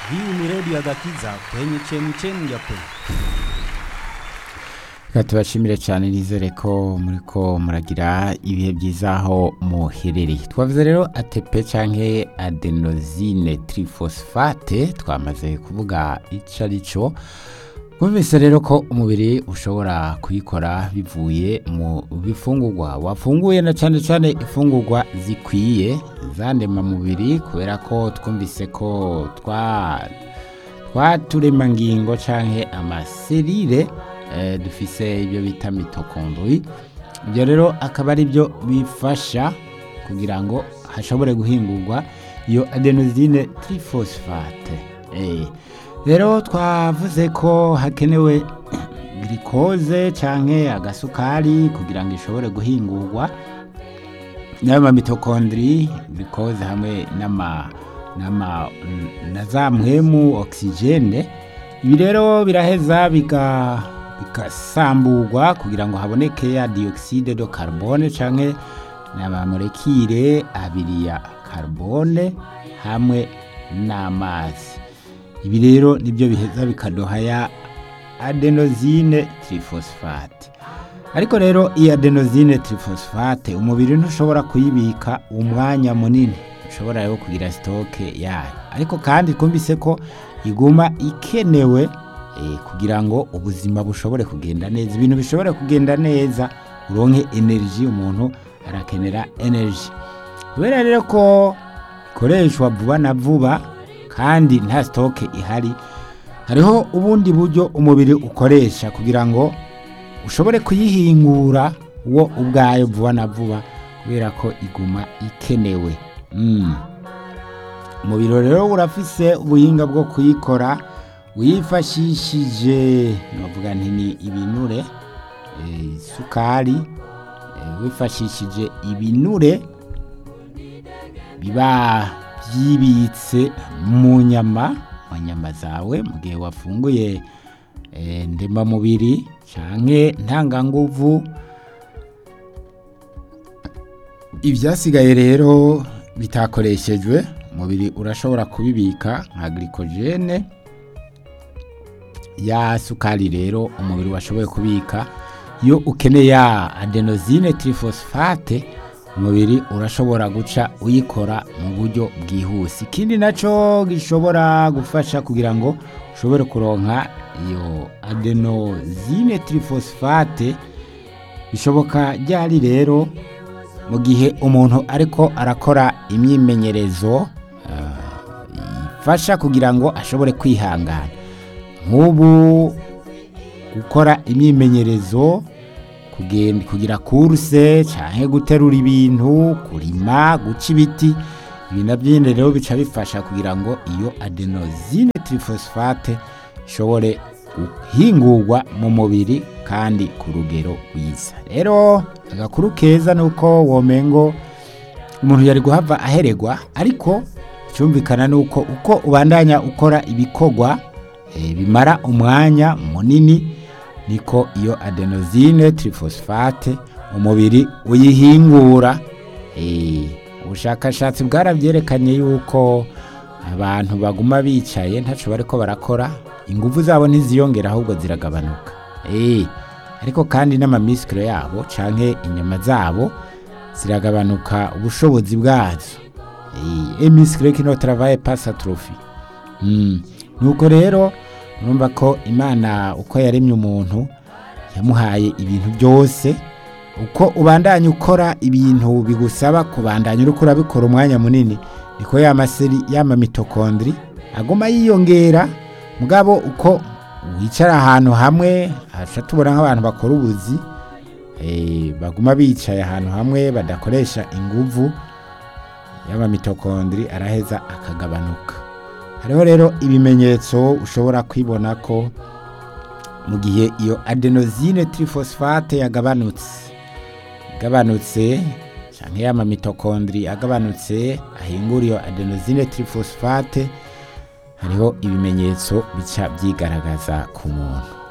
Hii ni redio ya Gakiza kwenye chemchemi ya kweli. Reka tubashimire cyane nizere ko muriko muragira ibihe byiza aho muherereye twavuze rero ATP canke adenosine triphosphate twamaze kuvuga ico ari cyo Mwumvise rero ko umubiri ushobora kuyikora bivuye mu bifungurwa wafunguye na cyane cyane ifungurwa zikwiye zandema mubiri kubera ko twumvise ko twa twaturemangingo canke amaserire eh, dufise ibyo bita mitokondri ibyo rero akaba ari byo bifasha kugira ngo hashobore guhingurwa iyo adenosine triphosphate eh. rero twavuze ko hakenewe glucose canke agasukari kugira ngo ishobore guhingurwa n'ama mitokondri glucose hamwe n'ama n'ama na za mpwemu oxygene ibi rero biraheza biga bigasamburwa kugira ngo haboneke ya dioxide de carbone canke n'amamolekile abiri ya carbone hamwe n'amazi ibi rero nibyo biheza bikaduha ya adenosine triphosphate ariko rero iyi adenosine triphosphate umubiri ntushobora kuyibika umwanya munini ushobora rero kugira sitoke yayo ariko kandi twumvise ko iguma ikenewe eh, kugira ngo ubuzima bushobore kugenda neza ibintu bishobore kugenda neza uronke energy umuntu arakenera energy kubera rero ko ikoreshwa vuba na vuba kandi nta sitoke ihari hariho ubundi buryo umubiri ukoresha kugira ngo ushobore kuyihingura wo ubwayo vuba na vuba kubera ko iguma ikenewe Mm. umubiri rero urafise ubuhinga bwo kuyikora wifashishije navuga nti ni ibinure eh, isukari eh, wifashishije ibinure biba byibitse mu nyama mu nyama zawe mu gihe wafunguye eh, ndemamubiri canke ntanganguvu ibyasigaye rero bitakoreshejwe umubiri urashobora kubibika nka glycogene ya sukari rero umubiri washoboye kubika iyo ukeneye ya adenosine triphosphate umubiri urashobora guca uyikora mu buryo bwihuse ikindi nacyo gishobora gufasha kugira ngo ushobore kuronka iyo adenosine triphosphate bishoboka ryari rero mu gihe umuntu ariko arakora imyimenyerezo ifasha kugira ngo ashobore kwihangana nk'ubu gukora imyimenyerezo kugira kuruse cyangwa guterura ibintu kurima guca ibiti ibi nabyo rero bica bifasha kugira ngo iyo adenosine triphosphate ishobore guhingurwa mu mubiri kandi ku rugero rwiza rero agakuru keza ni uko womengo umuntu yari guhava aheregwa ariko cyumvikana ni uko uko ubandanya ukora ibikorwa bimara umwanya munini niko iyo adenosine triphosphate umubiri uyihingura ubushakashatsi bwarabyerekanye yuko abantu baguma bicaye ntacyo bari ko barakora ingufu zabo ntiziyongera ahubwo ziragabanuka ariko kandi n'amamisikiro yabo canke inyama zabo ziragabanuka ubushobozi bwazo emisikiro kino travaye pas atrophy nuko rero urumva ko imana uko yaremye umuntu yamuhaye ibintu byose uko ubandanya ukora ibintu bigusaba kubandanya uriko urabikora umwanya munini niko ya maseri y'ama mitokondri aguma yiyongera mugabo uko wicara ahantu hamwe haca tubona nk'abantu bakora ubuzi baguma bicaye ahantu hamwe badakoresha inguvu y'amamitokondri araheza akagabanuka hariho rero ibimenyetso ushobora kwibona ko mu gihe iyo adenosine triphosphate yagabanutse igabanutse cyangwa y'amamitokondri agabanutse ahingura iyo adenosine triphosphate hariho ibimenyetso bica byigaragaza ku muntu